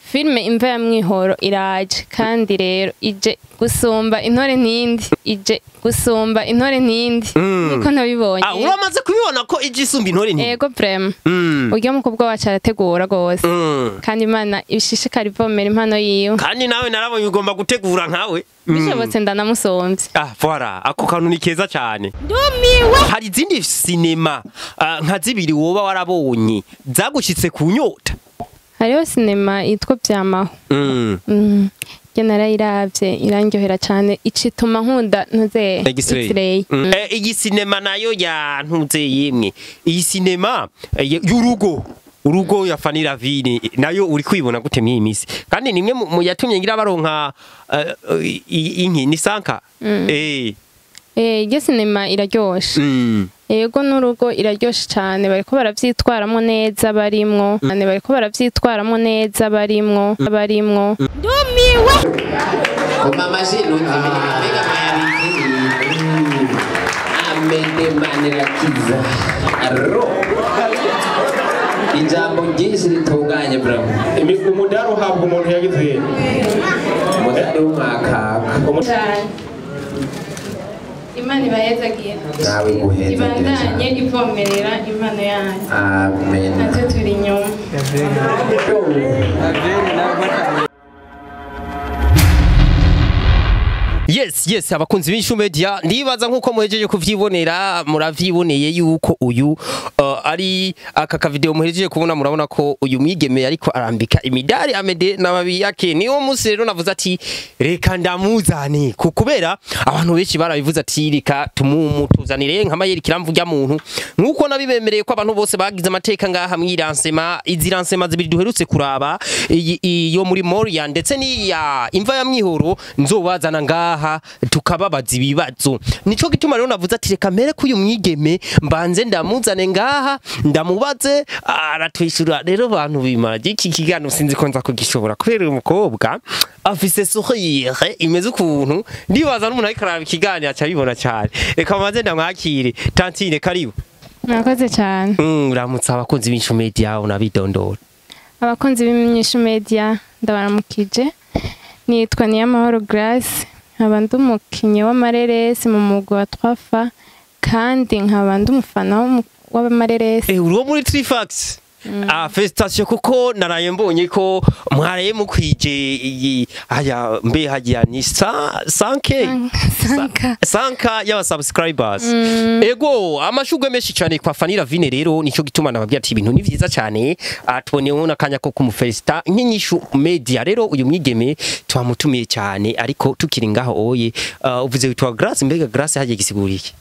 filime imva ya mwihoro iraje kandi rero ije gusumba intore ntindi ije gusumba intore ntindi Mm. niko nabibonye ah uramaze kubibona ko ije isumba intore nti ego vrema Mm. urya mukobwa wacu arategura rwose Mm. kandi imana ibishishikara ivomera impano yiwe kandi nawe narabonye ugomba gutegura nkawe Mm. bishobotse ndanamusomvye Ah, voilà, ako kantu ni keza cyane. Hari izindi sinema ah, nka zibiri woba warabonye zagushitse ku nyota. hariho sinema yitwa vyamaho Mm. Mm. Njye narayiravye irandyohera cane icituma nkunda ntuze X-ray. Mm. Eh, iyi sinema nayo ya ntuze yemwe. Iyi sinema eh, y- y'urugo. Urugo ya Fanny Ravine nayo uri kwibona gute mwiyi misi. Kandi nimwe mu mu yatumye ngira baronka eh, i- i- inki ni sanka. Eh. Eh, iryo sinema iraryoshe Mm. yego n'urugo iraryoshe cane bariko baravyitwaramo neza barimwo Cane bariko baravyitwaramo neza barimwo barimwo Koma amashyi ntukibone mbega mwayabikiriye amede manirakiza ro ijambo ryinshi ritunganye bravo umudari uhabwa umuntu yagize umudari w'umwakaka imana ibahezagiye nawe guheza ibandanye ivomerera impano yanyu amen natwe turi inyuma Yes, yes, abakunzi b'Ishu Media ndibaza nkuko muhejeje kuvyibonera muravyiboneye yuko uyu uh, ari aka ka video muhejeje kubona murabona ko uyu mwigeme ariko arambika imidari amede n'ababi yake niwo musi rero navuze ati reka ndamuzane ku- kubera abantu benshi barabivuze ati reka tumumutuzanire nk'amayeri kiramvuga muntu nkuko nabibemereye ko abantu bose bagize amateka ngaha mwiransema izi ransema zibiri duherutse kuraba iyi- iyo muri Moria ndetse n'iya imva ya mwihoro nzobazana ngaha tukababaza ibibazo nico gituma rero navuze ati reka mere ko uyu mwigeme mbanze ndamuzane ngaha ndamubaze aratwishyura rero bantu bimara iki kiganiro sinzi ko nza kugishobora kubera uyu mukobwa afise sourire imeze ukuntu ndibaza n'umuntu ariko araba ikiganiro aca abibona cyane reka mbanze ndamwakire tantine karibu murakoze cane Mm, uramutse abakunzi b'Ishu Media unabidondora abakunzi b'imyishu media ndabaramukije nitwa niyamahoro grace nkaba ndi umukinyi w'amareresi mu mugwi wa twafa kandi nkaba ndi umufana w'umu- w'amareresi Eh, uri wo muri Trifax Ah, felicitation kuko naraye mbonye ko mwaraye mukwije iyi aya mbe hagiya ni sa sanke Sanka. sanka y'aba subscribers ego amashugwe menshi cyane kwa Fanny Ravine rero nico gituma nababwira ati ibintu ni vyiza cyane ah, tuboneyeho n'akanya ko kumufelicita nk'inyishu media rero uyu mwigeme twamutumiye cyane ariko tukiri ngaho oye ah, uvuze witwa Grace mbega Grace hagiye gisigura iki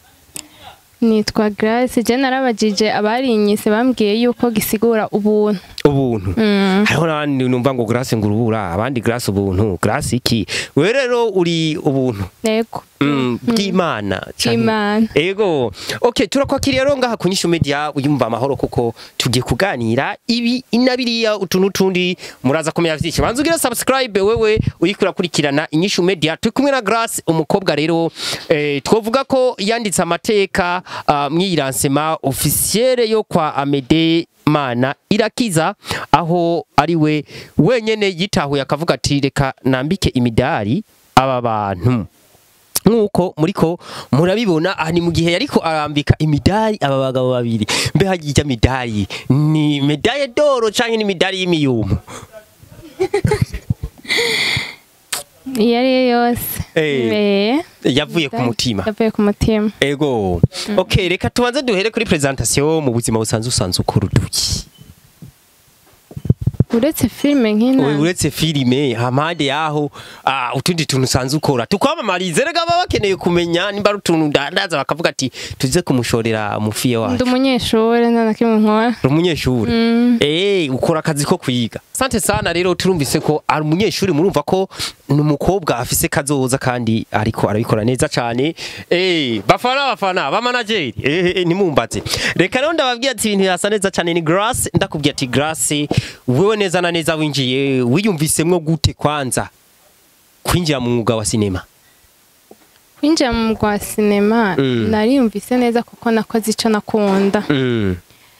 nitwa grace je narabajije abarinyise bambwiye yuko gisigura ubuntu ubuntu hariho n'abandi numva ngo Grace ngo urubura abandi Grace ubuntu Grace iki we rero uri ubuntu yego Mm, bw'Imana canke- Bw'Imana. ego okay turakwakiriye rero ngaha kunyisha media uyumva amahoro kuko tugiye kuganira ibi inabiriya utuntu tundi muraza kumenya vyinshi banza ugira subscribe wewe uriko urakurikirana inyishu media turi kumwe na Grace umukobwa rero eh, twovuga ko yanditse amateka uh, mwiransema officiere yo kwa Amede Mana irakiza aho ari we wenyene yitahuye akavuga ati reka nambike imidari aba bantu nk'uko muriko murabibona aha ni mu gihe yariko arambika imidari aba bagabo babiri mbe hajya midari ni medaye doro canke ni midari y'imiyumu iyo ari yo yose Eh. Eh, yavuye ku mutima yavuye ku mutima ego okay reka tubanze duhere kuri presentation mu buzima busanzwe usanzwe ukora uduki uretse filime nk'ina Wewe uretse filime hampande yaho ah, utundi tuntu usanzwe ukora tukwamamarize rega baba bakeneye kumenya nimba ari utuntu ndandaza bakavuga ati tuze kumushorera umufiye ndi wacu umunyeshuri nta na kimwe nkora uri umunyeshuri eh ukora akazi ko kwiga sante sana rero turumvise ko ari umunyeshuri murumva ko ni umukobwa afise kazoza kandi ariko arabikora neza cyane eh bafana bafana ba manager eh, eh nimumbaze reka rero ndababwira ati ibintu yasa neza cyane ni Grace ndakubwira ati Grace wewe neza na neza winjiye wiyumvisemwo gute kwanza kwinjira mu mwuga wa sinema kwinjira mu rwa sinema Mm. nariyumvise neza kuko nakoze icyo nakunda mm.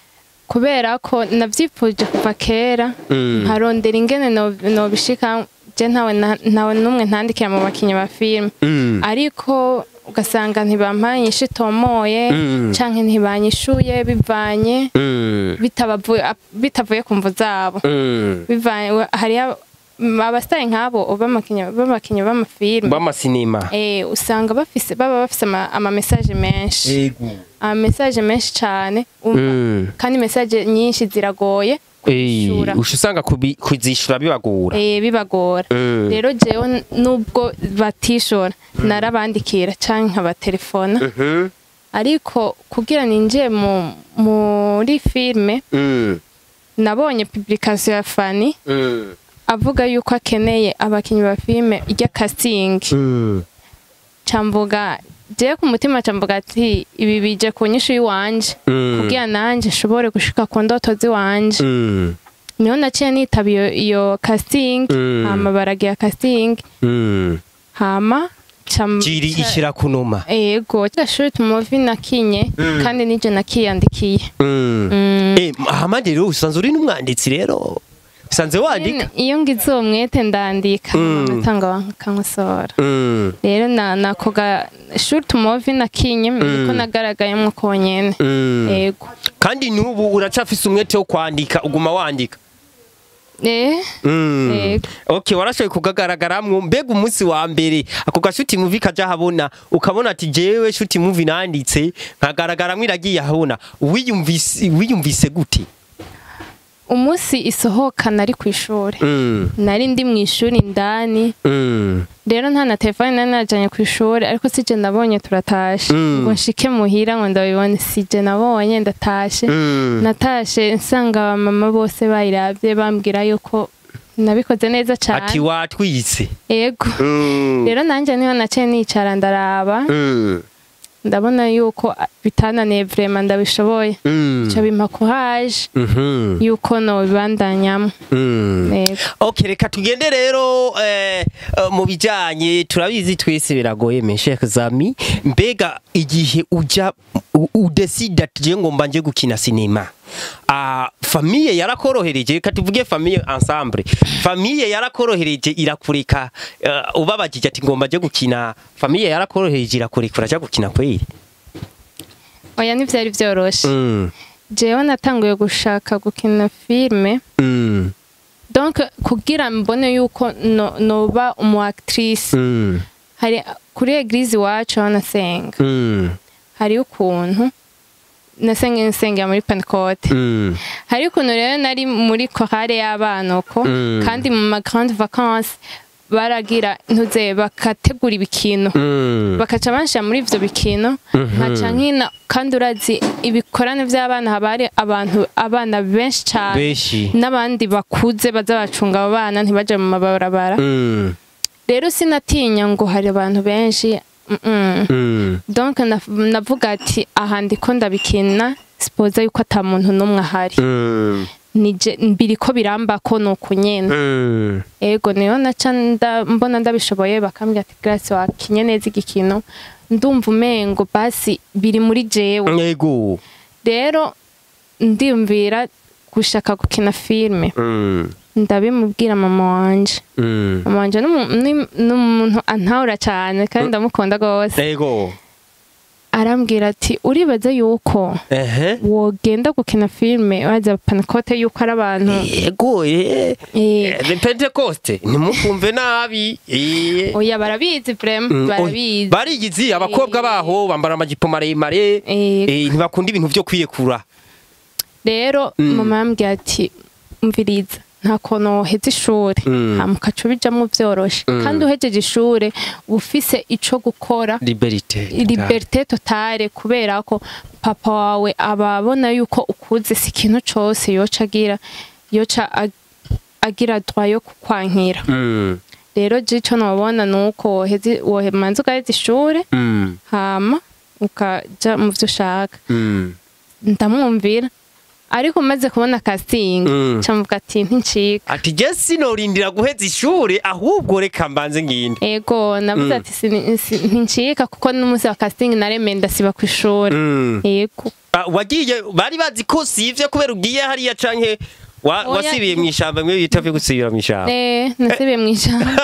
kubera ko navyipfuje kuva kera Mm. nkarondera ingene no- nobishika je ntawe na- ntawe n'umwe ntandikira mu bakinyi ba filime Mm. ariko ugasanga ntibampaye inyishu itomoye Mm. canke ntibanyishuye bivanye Mm. bitabavuye bitavuye ku mvu zabo Mm. bivanye hariyo abasitari nk'abo b'amakinyi b'amakinyi b'amafilime b'amasinema eh usanga bafise baba bafise ama, ama message menshi ego ama message menshi cane umva Mm. kandi message nyinshi ziragoye Eh, kwishura usha usanga kubi- kuzishura bibagora eh bibagora Mm. rero jewe n- nubwo batishora narabandikira canke nkabatelefona Mhm. ariko kugira ninjiye mu muri filme Mm. nabonye publication ya Fanny Mm. avuga yuko akeneye abakinyi ba filme ijya casting Mm. camvuga jewe ku mutima camvuga ati ibi bije ku nyishu y'iwanje Mm. kugira nanje nshobore gushika ku ndoto ziwanje Mm. niho naciye nitaba iyo, iyo casting Mm. hama baragira casting Mm. hama cam- jiri ca- ishira kunuma ego gashuri tumuvi nakinye Mm. kandi nije nakiyandikiye Mm. Mm. Eh, hama rero usanzwe uri n'umwanditsi rero usanze wandika iyo ngize uwo mwete ndandika Mm. amatanga bakankosora Mm. rero na nako gashuri tumuvi nakinye niko nagaragayemwo konyene Mm. ego kandi n'ubu uracafise umwete wo kwandika uguma wandika eh Mm. Yego. okay warashoboye kugagaragaramwo mbega umunsi wa mbere ako gashuti muvi kaja habona ukabona ati jewe shuti muvi nanditse nkagaragaramwo iragiye habona wiyumvise wiyumvise gute umunsi isohoka nari ku ishuri mm. nari ndi mu ishuri indani Mm. rero nta na telefone nari najanye ku ishuri ariko sije nabonye turatashe Mm. ngo nshike muhira ngo ndabibone sije nabonye ndatashe Mm. natashe nsanga abamama bose bayiravye bambwira yuko nabikoze neza ati cane watwitse ego Mm. rero nanje niho naciye nicara ndaraba Mm. ndabona yuko ah, bitananiye vrema ndabishoboye Mm. ico bimpa courage Mhm. yuko nobibandanyamo Mm. ego Okay, reka tugende rero eh, eh, mu bijanye turabizi twese biragoye meshe zami mbega igihe uja u- udesida tuje ngomba nje gukina sinema ah famille yarakorohereje reka tuvuge famille ensemble famille yarakorohereje irakureka uh, ubabajije ati ngomba nje gukina famille yarakorohereje irakureka uraja gukina kweli oya ntivyari vyoroshe mm. jewe natanguye gushaka gukina filme mm. donc kugira mbone yuko no- noba umu actrice mm. hari kuri eglise iwacu aho nasenga mm. hariho ukuntu nasenga nsengera muri pentecote mm. hari ukuntu rero nari muri korale y'abana uko Mm. kandi mu ma grande vacances baragira ntuze bakategura ibikino mm. bakaca banshira muri ivyo bikino Mhm. nkaca nkina kandi urazi ibikorane vy'abana haba hari abantu abana benshi cane beshi n'abandi bakuze baza bacunga abo bana ntibaje mu mabarabara mm. rero sinatinya ngo hari abantu benshi mm-mm. mm. donc naf- navuga ati aha ndiko ndabikina sipoza yuko ata muntu n'umwe ahari mm. nije biriko birambako nuko nyene mm. ego niyo naca nda- mbona ndabishoboye bakambwira ati Grace wakinye neza igikino ndumva umengo basi biri muri jewe Ego. rero ndiyumvira gushaka gukina filme Mm. ndabimubwira mama wanje Mm. mama wanje ni umu- ni- ni umuntu antahura cyane kandi ndamukunda rwose Ego. arambwira ati uribaza yuko Ehe. wogenda gukina filme waza panakote yuko ari abantu Ego eh. eh, Eh, Pentecoste ntimukumve nabi. Eh. oya barabizi vrema Mm, barabizi oy, Barigizi abakobwa baho bambara amajipo maremare. Eh, Eh, ntibakunda ibintu byo kwirekura. rero Mm. mama yambwiye ati umviriza nta kuntu woheza ishuri Mm. hama ukaca ubijamwo vyoroshe Mm. kandi uhejeje ishure uba ufise ico gukora Liberté. liberté totale kubera ko papa wawe aba abona yuko ukuze si ikintu cose yoca agira yoca ag- agira droit yo kukwankira Mm. rero je ico nobona nuko woheze- womanza ugaheza ishure Mm. hama ukaja mu vyo ushaka Mm. ndamwumvira ariko maze kubona casting Mm. camuvuga ati ntincika ati je sinorindira guheza ishure ahubwo reka mbanze nginde ego navuze Mm. ati "Sini- si- ntincika kuko n'umunsi wa casting naremeye ndasiba ku ishuri Mm. ego Ah, wagiye bari bazi ko sivyo kubera ugiye hariya canke wa- Oya. wasibiye mw'ishamba mwe bita vyo gusibira mw'ishamba eh nasibiye mu ijambo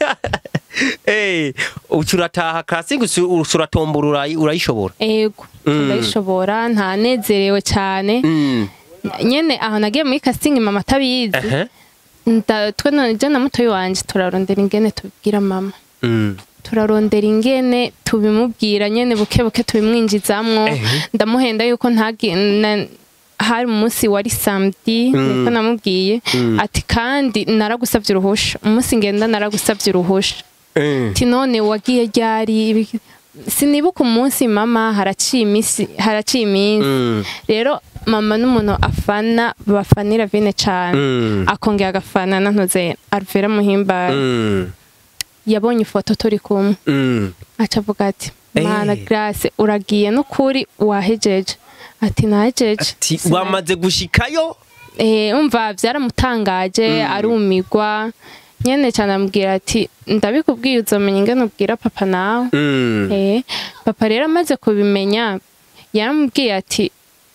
Eh, uca urataha classic uca uratombora urayi- urayishobora ego Mm. ndayishobora ntanezerewe cyane Mm. nyene aho nagiye muri casting mama atabizi Ehe. nda twe none je na mutoyi wanje turarondera ingene tubibwira mama Mm. turarondera ingene tubimubwira nyene buke buke tubimwinjizamwo Ehe. ndamuhenda yuko ntagi na- hari umunsi wari samedi niko namubwiye Mm. ati kandi naragusavye uruhusha umunsi ngenda naragusavye uruhusha Eh. ati none wagiye ryari Ibi- sinibuka umunsi mama haraciye imisi haraciye iminsi Mm. rero mama n'umuntu afana bafanira vine cane Mm. akongera agafana nantuze Alvera Muhimbara Mm. yabonye ifoto turi kumwe Mm. aca avuga ati Eh. mana Grace uragiye n'ukuri wahejeje ati nahejeje ati Sina- wamaze gushikayo eh umva byaramutangaje arumigwa nyene cyane amubwira ati ndabikubwiye uzomenya ingene ubwira papa nawe Mm. eh papa rero amaze kubimenya yaramubwiye ati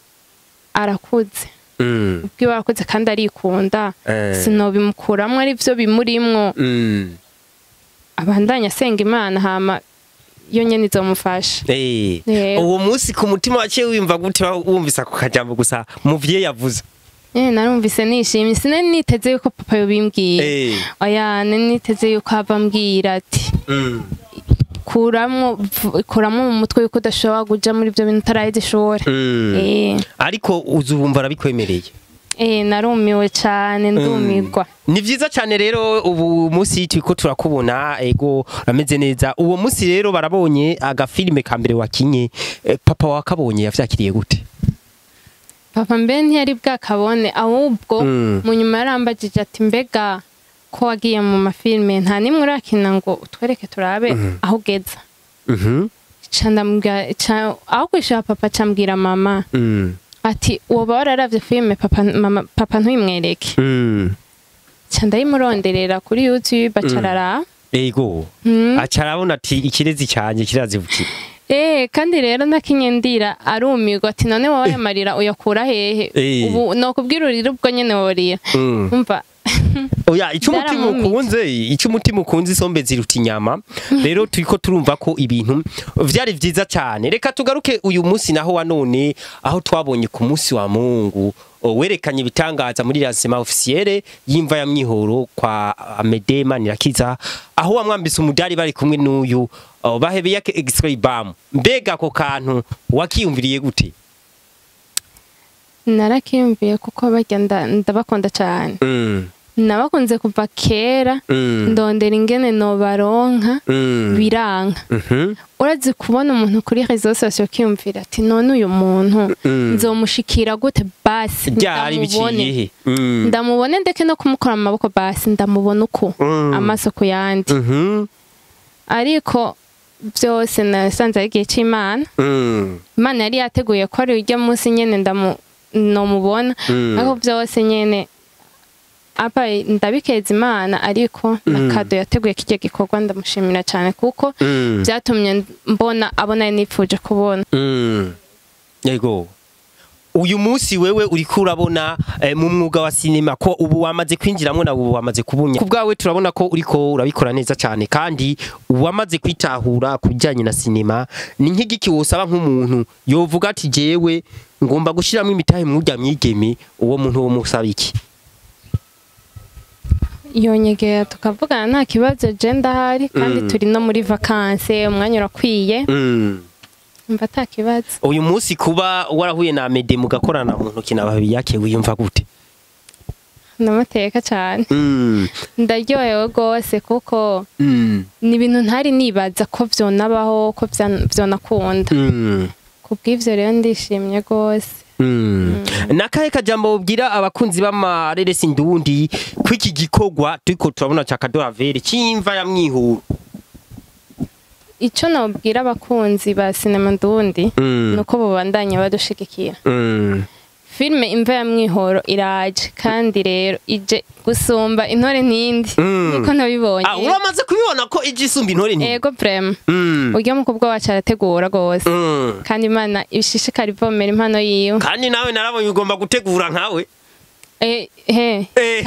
arakuze Mm. ubwiwe arakuze kandi arikunda Eh. sinobimukuramwo ari byo bimurimwo Mm. abandanya asenga imana hama yo nyene izomufasha Eh. Eh. uwo munsi ku mutima waciye wimva gute wumvise ako kajambo gusa muvye yavuze Eh, narumvise nishimye sinari niteze yuko papa yobimbwiye Eh. oya nari niteze yuko ava ambwira ati Mm. kuramwo v- kuramwo mu mutwe yuko udashobora kuja muri ibyo bintu utaraheze ishuri Mm. eh ariko uzubumva arabikwemereye eh narumiwe cane ndumigwa ni vyiza cyane rero ubu munsi turiko turakubona ego rameze neza uwo munsi rero barabonye agafilime ka mbere wakinye eh, papa wakabonye yavyakiriye gute papa mbe ntiyari bwakabone ahubwo Mm. mu nyuma yarambagije ati mbega ko wagiye mu mafilime nta nimwe urakina ngo utwereke turabe aho ugeza Mhm. ca ndamubwira ca- aho kwishura papa cambwira mama Mm. ati woba wararavye filime papa, mama, papa ntuyimwereke Mm. ca ndayimuronderera kuri youtube acarara ego Mm. aca arabona ati ikirezi cyanjye kirazibukira Eh, kandi rero nakinye ndira arumirwa ati none wowe aya marira uyakura hehe Eh. ubu nokubwira urira ubwo nyene worira Mm. umva oya icyo umutima Byaramumitse. ukunze icyo umutima ukunze isombe ziruta inyama rero turiko turumva ko ibintu vyari vyiza cyane reka tugaruke uyu munsi naho wa none aho twabonye ku munsi wa mungu o, werekanye ibitangaza muri lancement officielle y'imva ya mwihoro kwa Amede Manirakiza aho wamwambise umudari bari kumwe n'uyu o, bahebeye extrait bam mbega ako kantu wakiyumviriye gute narakiyumviye kuko barya nda- ndabakunda cyane mm. nabakunze kuva kera Mm. ndondera ingene nobaronka Mm. biranka Mhm. urazi kubona umuntu kuri réseaux sociaux kiyumvira ati none uyu muntu Mm. nzomushikira gute basi byari biciye he Mm. ndamubone ndeke no kumukora mu maboko basi ndamubona uko Mm. amaso ku yandi Mhm. ariko byose nasanze ari igihe cy'imana Mm. imana yari yateguye ko ari ujya munsi nyene ndamu nomubona Mm. ariko byose nyene apa ndabikeza imana ariko na kado yateguye kijya gikorwa ndamushimira cyane kuko Mm. byatumye mbona abona ari nipfuje kubona Mm. Yego. Uyu munsi wewe uriko urabona eh, mu mwuga wa sinema ko ubu wamaze kwinjiramo na ubu wamaze kubunya. Kubwawe turabona ko uriko urabikora neza cyane kandi wamaze kwitahura kubijyanye na sinema ni nk'igiki wosaba nk'umuntu yovuga ati jewe ngomba gushiramo imitahe mwurya mwigeme uwo muntu wo musaba iki. yonyegera tukavugana nta kibazo je ndahari kandi Mm. turi no muri vakanse umwanya urakwiye Mm. mva ata kibazo Uyu munsi kuba warahuye na Amede mugakorana mu ntoki na babi yake wiyumva gute? ndamateka cyane Mm. ndaryohewe rwose kuko Mm. ni ibintu ntari nibaza ko vyonabaho ko vya- vyonakunda Mm. kubw'ivyo rero ndishimye rwose Mm. nakahe kajambo ubwira abakunzi b'amareresi ndundi ko iki gikorwa turiko turabona ca kadoravere c'imva ya mwihuro ico nobwira abakunzi ba sinema ndundi Mm. nuko bobandanya badushigikira Mm. filime imva ya mwihoro iraje kandi rero ije gusumba intore n'indi Mm. niko nabibonye ah uramaze kubibona ko ije isumba intore nti ego vrema Mm. urya mukobwa wacu arategura rwose Mm. kandi imana ishishikara ivomera impano yiwe kandi nawe narabonye ugomba gutegura nkawe Eh, he Eh,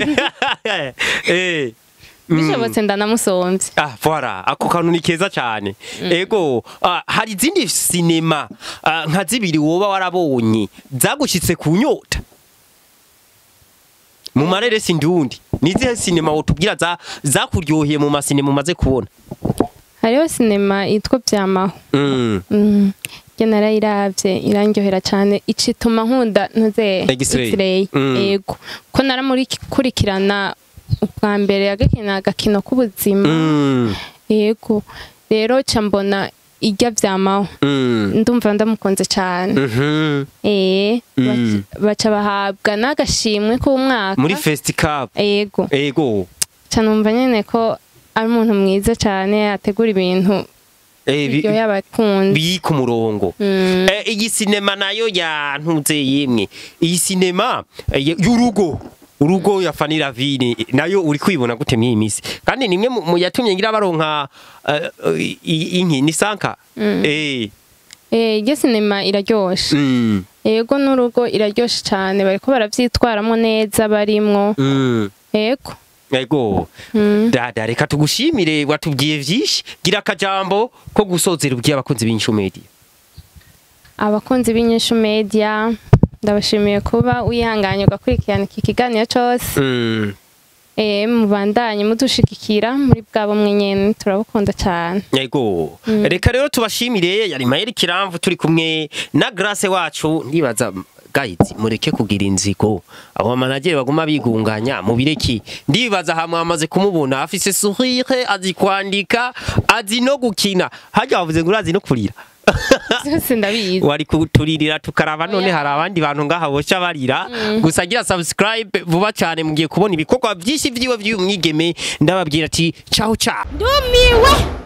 eh. Mm. bishobotse ndanamusomvye Ah, voilà, ako kantu ni keza cyane. Ego, ah, hari izindi sinema ah, nka zibiri woba warabonye zagushitse ku nyota. Mu marere sindundi. Nizihe sinema wotubwira za zakuryoheye mu masinema umaze kubona? hariho sinema yitwa vyamaho Mm. Mm. Njye narayiravye irandyohera cyane icituma nkunda ntuze X-ray. X-ray. Mm. yego ko naramurikurikirana ubwa mbere yagakina agakino k'ubuzima Mm. yego rero ca mbona irya vyamaho Mm. ndumva ndamukunze cyane Mhm. eh Mm. baca- baca bahabwa n'agashimwe k'umwaka Muri Festival. yego Ego. ca numva nyene ko ari umuntu mwiza cyane ategura ibintu Eh, bi- biryoheye abakunzi biri ku murongo. Mm. Eh, iyi sinema nayo yantuze yemwe iyi sinema eh, y'urugo urugo ya Fanny Ravine nayo uri kwibona gute mw'iyi misi kandi nimwe mu- mu yatumye ngira baronka eh, eh, i- inki ni sanka eh eh iryo sinema iraryoshe mm, yego n'urugo iraryoshe cyane bariko baravyitwaramo neza barimwo mm. yego ego Mm. dada reka tugushimire watubwiye vyinshi gira akajambo ko gusozera ubwiye abakunzi b'inshumedi abakunzi b'inyishu media ndabashimiye kuba wihanganye ugakurikirana iki kiganiro cyose mm. eh mubandanye mudushigikira muri bwabo mwenyene turabukunda cyane Yego. Reka rero tubashimire yari Mayeri Kiramvu turi kumwe na Grace wacu ndibaza guys mureke kugira inzigo abo managere baguma bigunganya mubireki ndibaza hamwe amaze kumubona afise sourire azi kwandika azi no gukina hajya bavuze ngo urazi no kurira byose ndabizi wari kuturirira tukaraba none hari abandi bantu ngaha boca barira gusa gira subscribe vuba cyane mugiye kubona ibikorwa byinshi vyiwe vy'uyu mwigeme ndababwira ati ciao ciao ndumiwe